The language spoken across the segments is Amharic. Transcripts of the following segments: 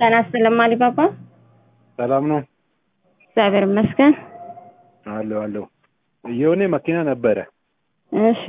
ጤና ይስጥልኝ አሊባባ። ሰላም ነው እግዚአብሔር ይመስገን። አለሁ አለሁ። የሆነ መኪና ነበረ እሺ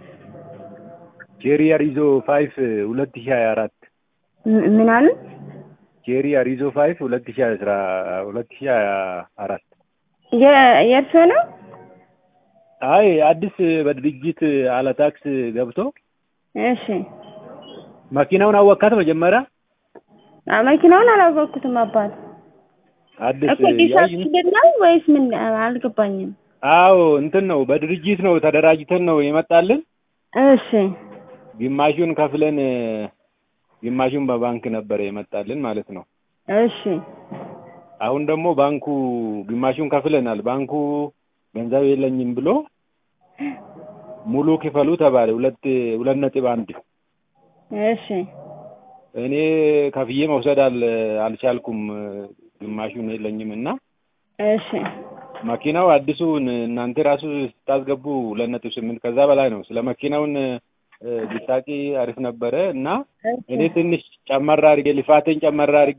ቼሪ አሪዞ ፋይፍ ሁለት ሺህ ሀያ አራት ም- ምን አሉ? ቼሪ አሪዞ ፋይፍ ሁለት ሺህ አስራ ሁለት ሺህ ሀያ አራት የ- የእርስዎ ነው? አይ አዲስ በድርጅት አለ ታክስ ገብቶ እሺ መኪናውን አወካት መጀመሪያ አ- መኪናውን አላወቅኩትም አባት። አዲስ እኮ ዲሳስ ያይ- ምንድን ነው ወይስ ምን አልገባኝም። አዎ እንትን ነው በድርጅት ነው ተደራጅተን ነው የመጣልን እሺ ግማሹን ከፍለን ግማሹን በባንክ ነበረ የመጣልን ማለት ነው እሺ አሁን ደግሞ ባንኩ ግማሹን ከፍለናል ባንኩ ገንዘብ የለኝም ብሎ ሙሉ ክፈሉ ተባለ ሁለት ሁለት ነጥብ አንድ እሺ እኔ ከፍዬ መውሰድ አል አልቻልኩም ግማሹን የለኝም እና እሺ መኪናው አዲሱን እናንተ ራሱ ስታስገቡ ሁለት ነጥብ ስምንት ከዛ በላይ ነው ስለ መኪናውን እ፣ ብታውቂ አሪፍ ነበረ እና እኔ ትንሽ ጨመራ አድርጌ ልፋቴን ጨመራ አድርጌ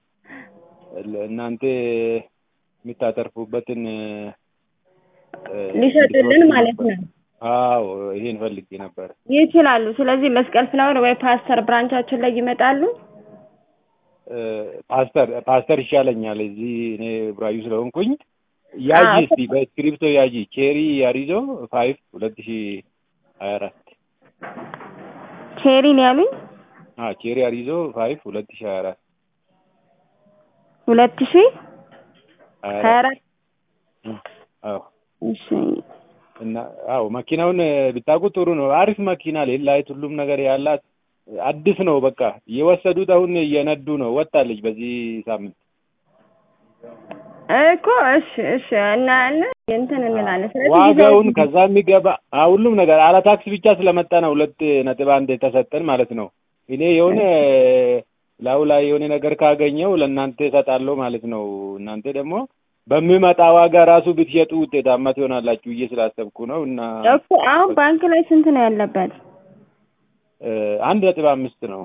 እናንተ የምታተርፉበትን እ፣ ሊሸጡልን ማለት ነው አዎ ይሄን ፈልጌ ነበር። ይችላሉ። ስለዚህ መስቀል ፍላወር ወይ ፓስተር ብራንቻችን ላይ ይመጣሉ። እ፣ ፓስተር ፓስተር ይሻለኛል እዚህ እኔ ብራዩ ስለሆንኩኝ ያጂ አዎ። እስቲ በስክሪፕቶ ያጂ ቼሪ ያሪዞ ፋይቭ ሁለት ሺ ሀያ አራት ቼሪ ነው ያሉኝ። አ ቼሪ ያሪዞ ፋይቭ ሁለት ሺ ሀያ አራት ሁለት ሺህ ሀያ ሀያ አራት አራት አዎ እሺ እና አዎ መኪናውን ብታውቁ ጥሩ ነው። አሪፍ መኪና ሌላይት ሁሉም ነገር ያላት አዲስ ነው። በቃ የወሰዱት አሁን እየነዱ ነው። ወጣለች በዚህ ሳምንት። እኮ እሺ እሺ እና እና እንትን እንላለን። ስለዚህ ዋጋውን ይዘው- ከዛ የሚገባ አ ሁሉም ነገር አለ ታክስ ብቻ ስለመጣ ነው ሁለት ነጥብ አንድ የተሰጠን ማለት ነው። እኔ የሆነ ላዩ ላይ የሆነ ነገር ካገኘው ለእናንተ እሰጣለሁ ማለት ነው። እናንተ ደግሞ በሚመጣ ዋጋ ራሱ ብትሸጡ ውጤታማ ትሆናላችሁ ብዬ ስላሰብኩ ነው እና እኮ አሁን ባንክ ላይ ስንት ነው ያለበት? እ፣ አንድ ነጥብ አምስት ነው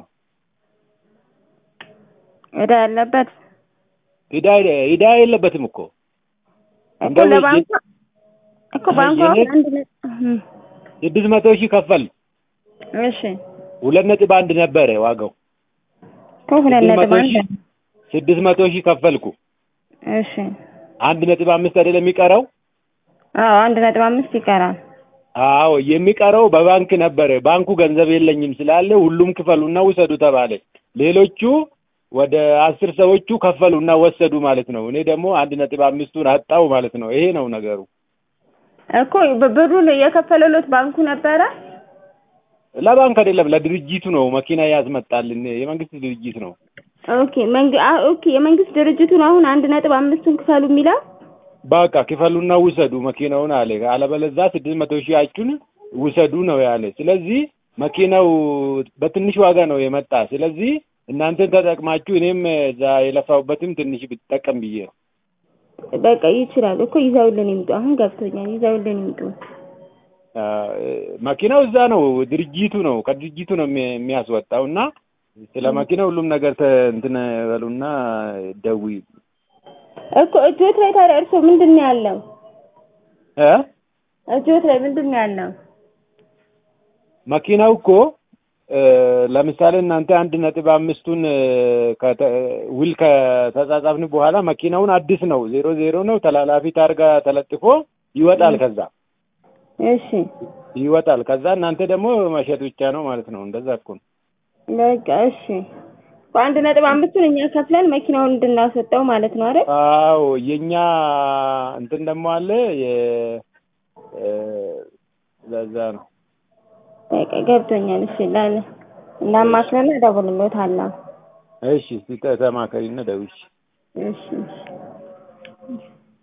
እዳ ያለበት ሂዳ ሂዳ የለበትም እኮ እኮ እንደው ለባንኩ እኮ ባንኩ አሁን የኔ- አንድ ነ- እህ፣ ስድስት መቶ ሺህ ከፈል እሺ ሁለት ነጥብ አንድ ነበረ ዋጋው እኮ ሁለት ስድስት ነጥብ መቶ አንድ ሺህ ስድስት መቶ ሺህ ከፈልኩ እሺ አንድ ነጥብ አምስት አይደለም የሚቀረው አዎ አንድ ነጥብ አምስት ይቀራል። አዎ የሚቀረው በባንክ ነበረ ባንኩ ገንዘብ የለኝም ስላለ ሁሉም ክፈሉና ውሰዱ ተባለ ሌሎቹ ወደ አስር ሰዎቹ ከፈሉና ወሰዱ ማለት ነው እኔ ደግሞ አንድ ነጥብ አምስቱን አጣው ማለት ነው ይሄ ነው ነገሩ እኮ ብ- ብሩን የከፈለሎት ባንኩ ነበረ። ለባንክ አይደለም ለድርጅቱ ነው መኪና ያስመጣልን የመንግስት ድርጅት ነው ኦኬ መንግ አ ኦኬ የመንግስት ድርጅቱን አሁን አንድ ነጥብ አምስቱን ክፈሉ የሚለው በቃ ክፈሉና ውሰዱ መኪናውን አለ። አለበለዛ ስድስት መቶ ሺያችሁን ውሰዱ ነው ያለ። ስለዚህ መኪናው በትንሽ ዋጋ ነው የመጣ። ስለዚህ እናንተን ተጠቅማችሁ እኔም እዛ የለፋሁበትም ትንሽ ብጠቀም ብዬ ነው። በቃ ይችላል እኮ ይዘውልን ይምጡ። አሁን ገብቶኛል። ይዘውልን ይምጡ። አ፣ መኪናው እዛ ነው፣ ድርጅቱ ነው፣ ከድርጅቱ ነው የሚ- የሚያስወጣው እና ስለ መኪና ሁሉም ነገር ተ- እንትን በሉና ደውይ እኮ እጆት ላይ ታዲያ እርሶ ምንድን ነው ያለው? እ እጆት ላይ ምንድን ነው ያለው? መኪናው እኮ እ፣ ለምሳሌ እናንተ አንድ ነጥብ አምስቱን እ፣ ከተ- ውል ከተጻጻፍን በኋላ መኪናውን አዲስ ነው ዜሮ ዜሮ ነው ተላላፊ ታርጋ ተለጥፎ ይወጣል። ከዛ እሺ ይወጣል። ከዛ እናንተ ደግሞ መሸጥ ብቻ ነው ማለት ነው። እንደዛ እኮ ነው። በቃ እሺ። በአንድ ነጥብ አምስቱን እኛ ከፍለን መኪናውን እንድናስወጣው ማለት ነው አይደል? አዎ የኛ እንትን ደግሞ አለ የ እ፣ ለዛ ነው በቃ ገብቶኛል። እሺ ላለ እናማክረና እደውልልዎታለሁ። እሺ። እስኪ ተማከሪና ደውይሽ። እሺ እሺ